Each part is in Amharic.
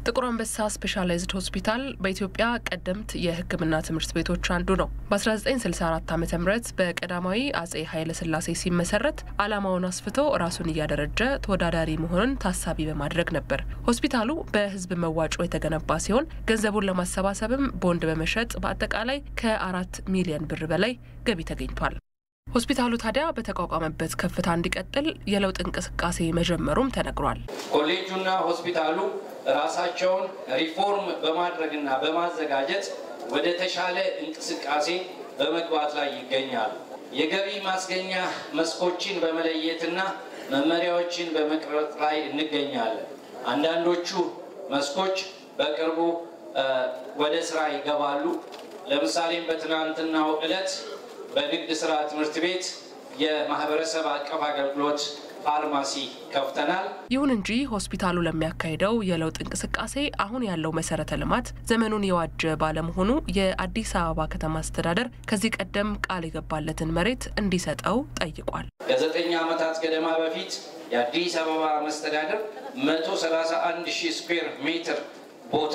ጥቁር አንበሳ ስፔሻላይዝድ ሆስፒታል በኢትዮጵያ ቀደምት የሕክምና ትምህርት ቤቶች አንዱ ነው። በ1964 ዓ ም በቀዳማዊ አጼ ኃይለ ሥላሴ ሲመሰረት ዓላማውን አስፍቶ ራሱን እያደረጀ ተወዳዳሪ መሆኑን ታሳቢ በማድረግ ነበር። ሆስፒታሉ በሕዝብ መዋጮ የተገነባ ሲሆን ገንዘቡን ለማሰባሰብም ቦንድ በመሸጥ በአጠቃላይ ከአራት ሚሊዮን ብር በላይ ገቢ ተገኝቷል። ሆስፒታሉ ታዲያ በተቋቋመበት ከፍታ እንዲቀጥል የለውጥ እንቅስቃሴ መጀመሩም ተነግሯል። ኮሌጁና ሆስፒታሉ ራሳቸውን ሪፎርም በማድረግና በማዘጋጀት ወደ ተሻለ እንቅስቃሴ በመግባት ላይ ይገኛሉ። የገቢ ማስገኛ መስኮችን በመለየትና መመሪያዎችን በመቅረጽ ላይ እንገኛለን። አንዳንዶቹ መስኮች በቅርቡ ወደ ስራ ይገባሉ። ለምሳሌም በትናንትናው ዕለት በንግድ ስራ ትምህርት ቤት የማህበረሰብ አቀፍ አገልግሎት ፋርማሲ ከፍተናል። ይሁን እንጂ ሆስፒታሉ ለሚያካሂደው የለውጥ እንቅስቃሴ አሁን ያለው መሰረተ ልማት ዘመኑን የዋጀ ባለመሆኑ የአዲስ አበባ ከተማ አስተዳደር ከዚህ ቀደም ቃል የገባለትን መሬት እንዲሰጠው ጠይቋል። ከዘጠኝ ዓመታት ገደማ በፊት የአዲስ አበባ መስተዳደር 131 ሺህ ስኩዌር ሜትር ቦታ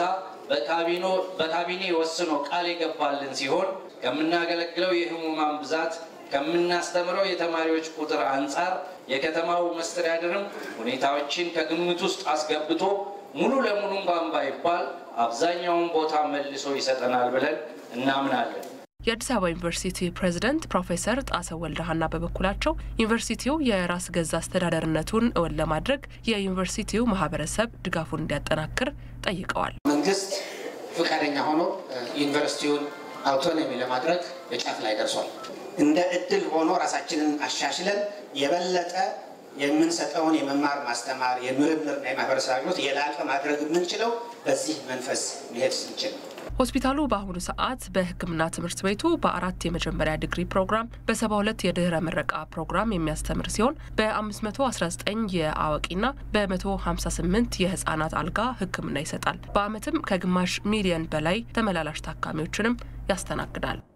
በካቢኔ ወስኖ ቃል የገባልን ሲሆን ከምናገለግለው የህሙማን ብዛት ከምናስተምረው የተማሪዎች ቁጥር አንጻር የከተማው መስተዳደርም ሁኔታዎችን ከግምት ውስጥ አስገብቶ ሙሉ ለሙሉ እንኳን ባይባል አብዛኛውን ቦታ መልሶ ይሰጠናል ብለን እናምናለን። የአዲስ አበባ ዩኒቨርሲቲ ፕሬዝደንት ፕሮፌሰር ጣሰው ወልደሃና በበኩላቸው ዩኒቨርሲቲው የራስ ገዝ አስተዳደርነቱን እውን ለማድረግ የዩኒቨርሲቲው ማህበረሰብ ድጋፉን እንዲያጠናክር ጠይቀዋል። መንግስት ፈቃደኛ ሆኖ ዩኒቨርሲቲውን አውቶኖሚ ለማድረግ በጫፍ ላይ ደርሷል። እንደ እድል ሆኖ ራሳችንን አሻሽለን የበለጠ የምንሰጠውን የመማር ማስተማር፣ የምርምርና የማህበረሰብ አገልግሎት የላቀ ማድረግ የምንችለው በዚህ መንፈስ መሄድ ስንችል ሆስፒታሉ በአሁኑ ሰዓት በሕክምና ትምህርት ቤቱ በአራት የመጀመሪያ ዲግሪ ፕሮግራም በሰባ ሁለት የድህረ ምረቃ ፕሮግራም የሚያስተምር ሲሆን በ519 የአዋቂና በ158 የህጻናት አልጋ ሕክምና ይሰጣል። በአመትም ከግማሽ ሚሊዮን በላይ ተመላላሽ ታካሚዎችንም ያስተናግዳል።